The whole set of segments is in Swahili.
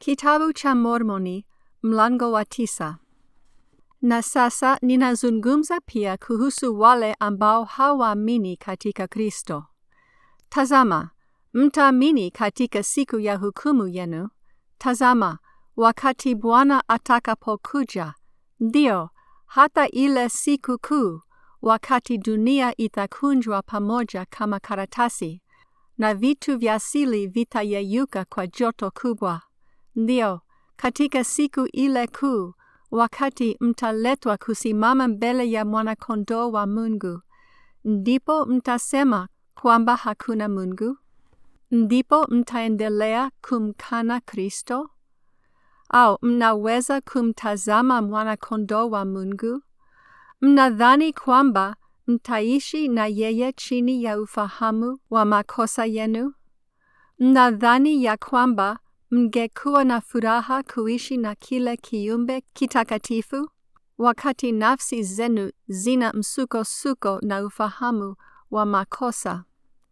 Kitabu cha Mormoni mlango wa tisa. Na sasa ninazungumza pia kuhusu wale ambao hawaamini katika Kristo. Tazama, mtaamini katika siku ya hukumu yenu. Tazama, wakati Bwana atakapokuja, ndio hata ile siku kuu, wakati dunia itakunjwa pamoja kama karatasi na vitu vya asili vitayeyuka kwa joto kubwa. Ndio, katika siku ile kuu, wakati mtaletwa kusimama mbele ya mwana-kondoo wa Mungu, ndipo mtasema kwamba hakuna Mungu? Ndipo mtaendelea kumkana Kristo? Au mnaweza kumtazama mwana-kondoo wa Mungu? Mnadhani kwamba mtaishi na yeye chini ya ufahamu wa makosa yenu? Mnadhani ya kwamba mngekuwa na furaha kuishi na kile kiumbe kitakatifu, wakati nafsi zenu zina msukosuko na ufahamu wa makosa,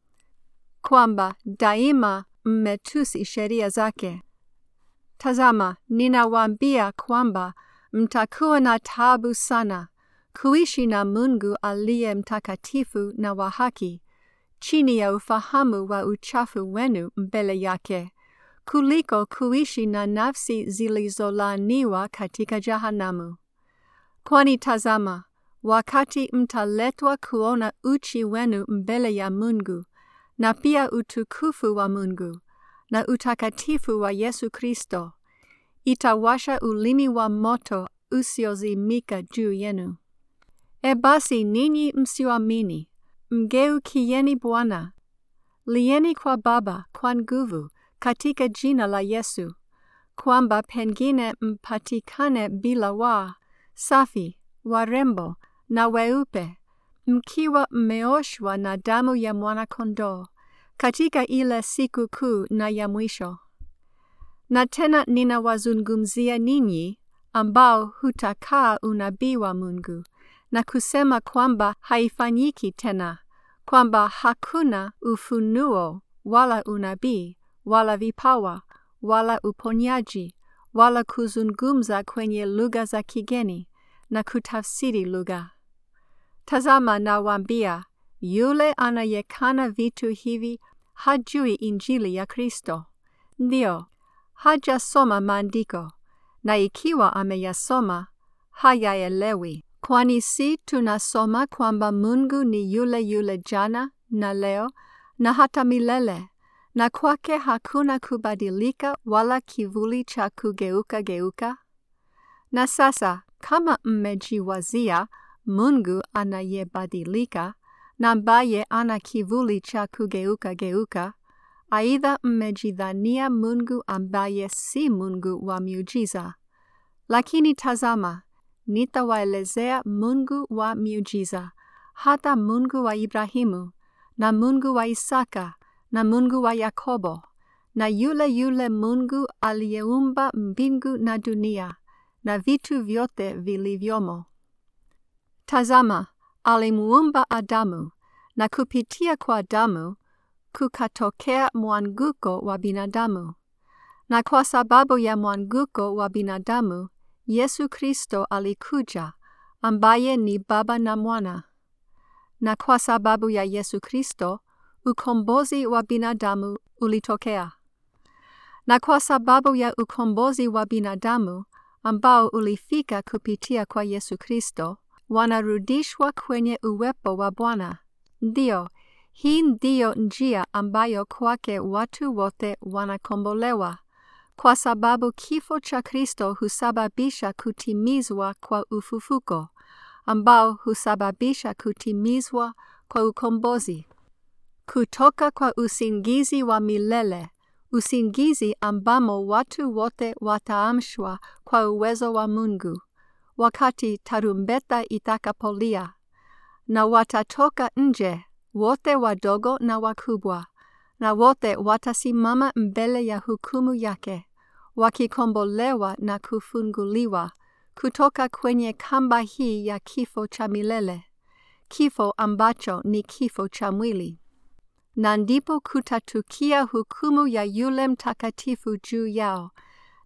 kwamba daima mmetusi sheria zake? Tazama, ninawaambia kwamba mtakuwa na taabu sana kuishi na Mungu aliye mtakatifu na wa haki, chini ya ufahamu wa uchafu wenu mbele yake, kuliko kuishi na nafsi zilizolaaniwa katika jahanamu. Kwani tazama, wakati mtaletwa kuona uchi wenu mbele ya Mungu, na pia utukufu wa Mungu, na utakatifu wa Yesu Kristo, itawasha ulimi wa moto usiozimika juu yenu. E basi ninyi msioamini, mgeukieni Bwana, lieni kwa Baba kwa nguvu katika jina la Yesu, kwamba pengine mpatikane bila waa, safi, warembo na weupe, mkiwa mmeoshwa na damu ya mwana-kondoo katika ile siku kuu na ya mwisho. Na tena ninawazungumzia ninyi ambao hutakaa unabii wa Mungu na kusema kwamba haifanyiki tena, kwamba hakuna ufunuo wala unabii wala vipawa wala uponyaji wala kuzungumza kwenye lugha za kigeni na kutafsiri lugha. Tazama, nawaambia, yule anayekana vitu hivi hajui Injili ya Kristo. Ndio, hajasoma maandiko, na ikiwa ameyasoma hayaelewi. Kwani si tunasoma kwamba Mungu ni yule yule jana na leo na hata milele, na kwake hakuna kubadilika wala kivuli cha kugeuka geuka? Na sasa kama mmejiwazia Mungu anayebadilika na ambaye ana kivuli cha kugeuka geuka, aidha mmejidhania Mungu ambaye si Mungu wa miujiza. Lakini tazama, nitawaelezea Mungu wa miujiza, hata Mungu wa Ibrahimu na Mungu wa Isaka na Mungu wa Yakobo, na yule yule Mungu aliyeumba mbingu na dunia na vitu vyote vilivyomo. Tazama, alimuumba Adamu, na kupitia kwa Adamu kukatokea mwanguko wa binadamu, na kwa sababu ya mwanguko wa binadamu Yesu Kristo alikuja, ambaye ni Baba na Mwana. Na kwa sababu ya Yesu Kristo ukombozi wa binadamu ulitokea. Na kwa sababu ya ukombozi wa binadamu ambao ulifika kupitia kwa Yesu Kristo, wanarudishwa kwenye uwepo wa Bwana. Ndio, hii ndiyo njia ambayo kwake watu wote wanakombolewa, kwa sababu kifo cha Kristo husababisha kutimizwa kwa ufufuko, ambao husababisha kutimizwa kwa ukombozi kutoka kwa usingizi wa milele, usingizi ambamo watu wote wataamshwa kwa uwezo wa Mungu, wakati tarumbeta itakapolia, na watatoka nje wote wadogo na wakubwa, na wote watasimama mbele ya hukumu yake, wakikombolewa na kufunguliwa kutoka kwenye kamba hii ya kifo cha milele, kifo ambacho ni kifo cha mwili. na ndipo kutatukia hukumu ya yule mtakatifu juu yao,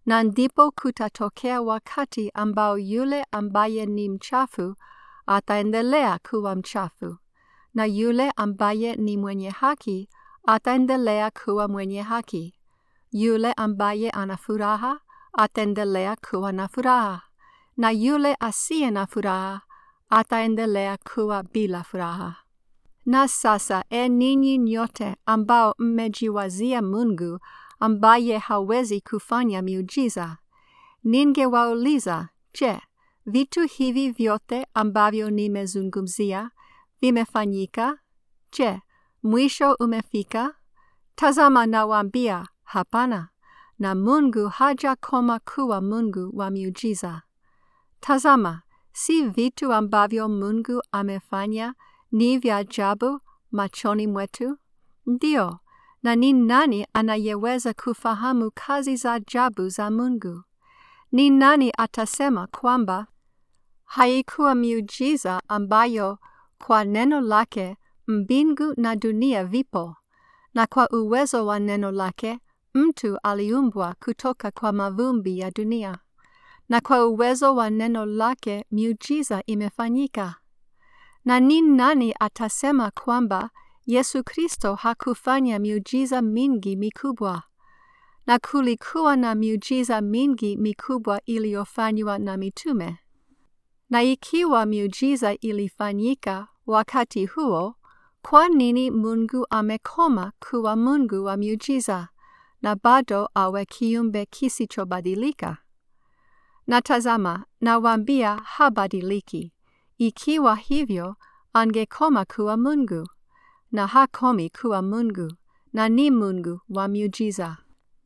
na ndipo kutatokea wakati ambao yule ambaye ni mchafu ataendelea kuwa mchafu, na yule ambaye ni mwenye haki ataendelea kuwa mwenye haki. Yule ambaye ana furaha ataendelea kuwa na furaha, na yule asiye na furaha ataendelea kuwa bila furaha. Na sasa, e ninyi nyote ambao mmejiwazia Mungu ambaye hawezi kufanya miujiza, ningewauliza, je, vitu hivi vyote ambavyo nimezungumzia vimefanyika? Je, mwisho umefika? Tazama, nawaambia, hapana, na Mungu hajakoma kuwa Mungu wa miujiza. Tazama, si vitu ambavyo Mungu amefanya ni vya ajabu machoni mwetu? Ndio, na ni nani anayeweza kufahamu kazi za ajabu za Mungu? Ni nani atasema kwamba haikuwa miujiza ambayo kwa neno lake mbingu na dunia vipo, na kwa uwezo wa neno lake mtu aliumbwa kutoka kwa mavumbi ya dunia, na kwa uwezo wa neno lake miujiza imefanyika? Na ni nani atasema kwamba Yesu Kristo hakufanya miujiza mingi mikubwa? Na kulikuwa na miujiza mingi mikubwa iliyofanywa na mitume. Na ikiwa miujiza ilifanyika wakati huo, kwa nini Mungu amekoma kuwa Mungu wa miujiza na bado awe kiumbe kisichobadilika? Na tazama, nawaambia habadiliki. Ikiwa hivyo, angekoma kuwa Mungu, na hakomi kuwa Mungu, na ni Mungu wa miujiza.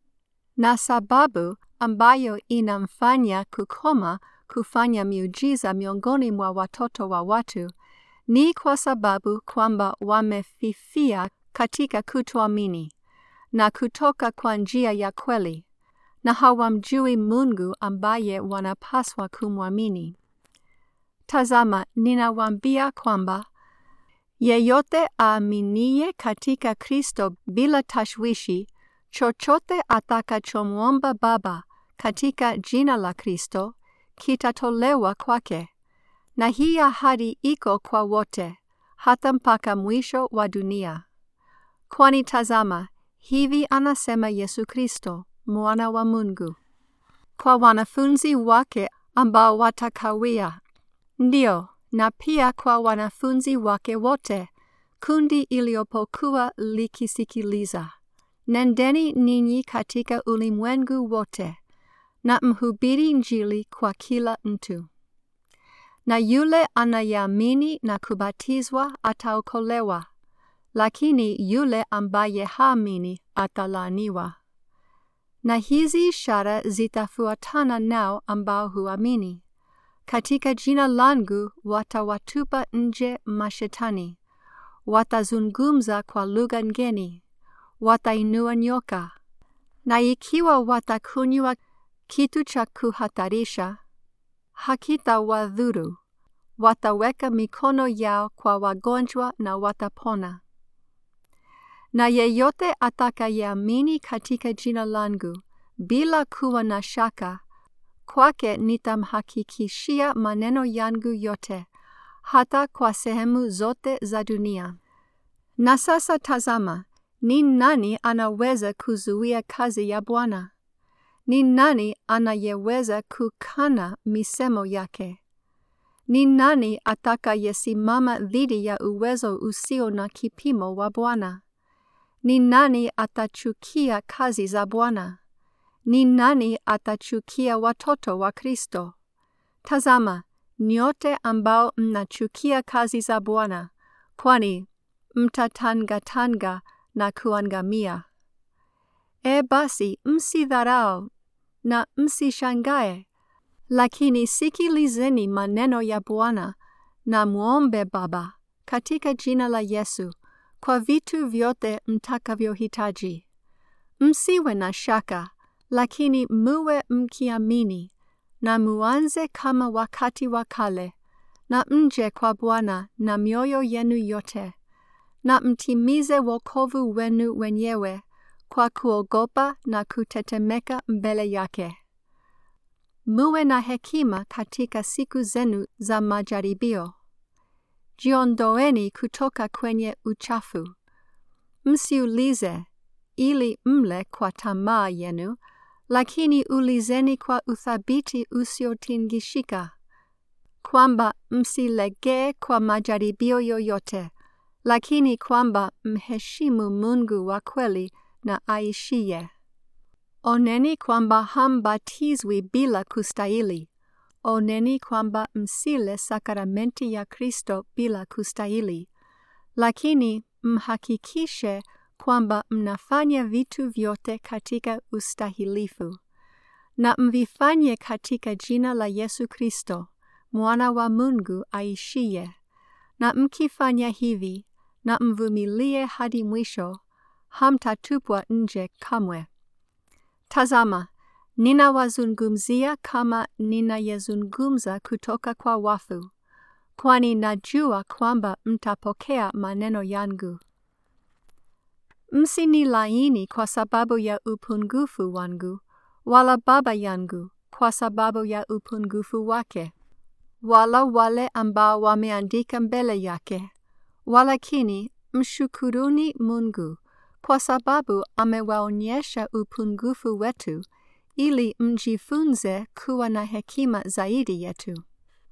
Na sababu ambayo inamfanya kukoma kufanya miujiza miongoni mwa watoto wa watu ni kwa sababu kwamba wamefifia katika kutoamini na kutoka kwa njia ya kweli, na hawamjui Mungu ambaye wanapaswa kumwamini. Tazama, ninawaambia kwamba yeyote aaminiye katika Kristo bila tashwishi, chochote atakachomwomba Baba katika jina la Kristo kitatolewa kwake. Na hii ahadi iko kwa wote, hata mpaka mwisho wa dunia. Kwani tazama, hivi anasema Yesu Kristo, mwana wa Mungu, kwa wanafunzi wake ambao watakawia, ndio, na pia kwa wanafunzi wake wote, kundi iliyopokuwa likisikiliza. Nendeni ninyi katika ulimwengu wote na mhubiri Injili kwa kila mtu. Na yule anayeamini na kubatizwa ataokolewa, lakini yule ambaye haamini atalaaniwa. Na hizi ishara zitafuatana nao ambao huamini. Katika jina langu watawatupa nje mashetani, watazungumza kwa lugha ngeni, watainua nyoka, na ikiwa watakunywa kitu cha kuhatarisha, hakitawadhuru. Wataweka mikono yao kwa wagonjwa na watapona. Na yeyote atakayeamini katika jina langu bila kuwa na shaka, kwake nitamhakikishia maneno yangu yote, hata kwa sehemu zote za dunia. Na sasa tazama, ni nani anaweza kuzuia kazi ya Bwana? Ni nani anayeweza kukana misemo yake? Ni nani atakayesimama dhidi ya uwezo usio na kipimo wa Bwana? Ni nani atachukia kazi za Bwana? Ni nani atachukia watoto wa Kristo? Tazama, nyote ambao mnachukia kazi za Bwana, kwani mtatangatanga na kuangamia. E basi, msidharau na msishangae, lakini sikilizeni maneno ya Bwana na muombe Baba katika jina la Yesu kwa vitu vyote mtakavyohitaji. Msiwe na shaka, lakini muwe mkiamini, na muanze kama wakati wa kale, na mje kwa Bwana na mioyo yenu yote, na mtimize wokovu wenu wenyewe kwa kuogopa na kutetemeka mbele yake. muwe na hekima katika siku zenu za majaribio. Jiondoeni kutoka kwenye uchafu. Msiulize ili mle kwa tamaa yenu, lakini ulizeni kwa uthabiti usiotingishika, kwamba msilegee kwa majaribio yoyote, lakini kwamba mheshimu Mungu wa kweli na aishiye. Oneni kwamba hambatizwi bila kustahili. Oneni kwamba msile sakramenti ya Kristo bila kustahili, lakini mhakikishe kwamba mnafanya vitu vyote katika ustahilifu, na mvifanye katika jina la Yesu Kristo, mwana wa Mungu aishiye. Na mkifanya hivi na mvumilie hadi mwisho, hamtatupwa nje kamwe. Tazama, ninawazungumzia kama ninayezungumza kutoka kwa wafu, kwani najua kwamba mtapokea maneno yangu. Msinilaini kwa sababu ya upungufu wangu, wala Baba yangu kwa sababu ya upungufu wake, wala wale ambao wameandika mbele yake, walakini mshukuruni Mungu kwa sababu amewaonyesha upungufu wetu ili mjifunze kuwa na hekima zaidi yetu.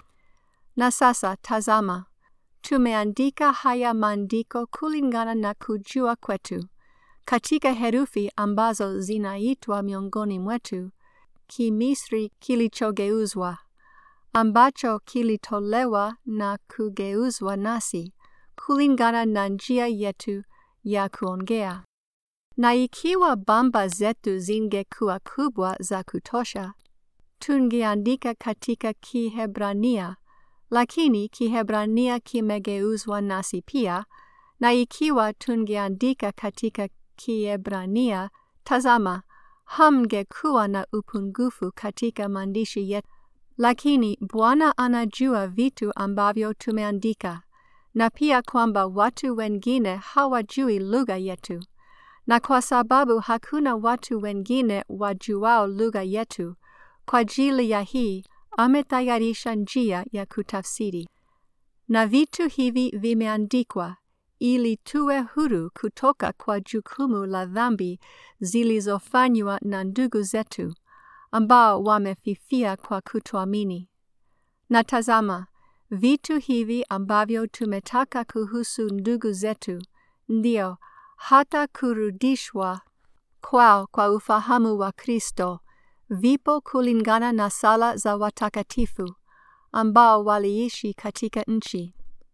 Na sasa tazama, tumeandika haya maandiko kulingana na kujua kwetu, katika herufi ambazo zinaitwa miongoni mwetu Kimisri kilichogeuzwa, ambacho kilitolewa na kugeuzwa nasi kulingana na njia yetu ya kuongea. Na ikiwa bamba zetu zingekuwa kubwa za kutosha, tungeandika katika Kihebrania, lakini Kihebrania kimegeuzwa nasi pia, na ikiwa tungeandika katika Kiebrania, tazama, hamngekuwa na upungufu katika maandishi yetu. Lakini Bwana anajua vitu ambavyo tumeandika, na pia kwamba watu wengine hawajui lugha yetu. Na kwa sababu hakuna watu wengine wajuao lugha yetu, kwa ajili ya hii ametayarisha njia ya kutafsiri. Na vitu hivi vimeandikwa ili tuwe huru kutoka kwa jukumu la dhambi zilizofanywa na ndugu zetu ambao wamefifia kwa kutoamini. Na tazama, vitu hivi ambavyo tumetaka kuhusu ndugu zetu, ndio hata kurudishwa kwao kwa ufahamu wa Kristo, vipo kulingana na sala za watakatifu ambao waliishi katika nchi.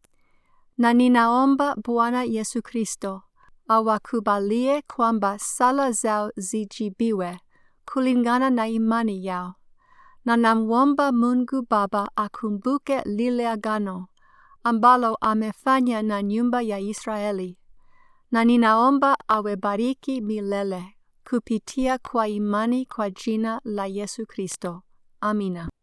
Na ninaomba Bwana Yesu Kristo awakubalie kwamba sala zao zijibiwe kulingana na imani yao. Na namwomba Mungu Baba akumbuke lile agano ambalo amefanya na nyumba ya Israeli. Na ninaomba awebariki milele kupitia kwa imani kwa jina la Yesu Kristo. Amina.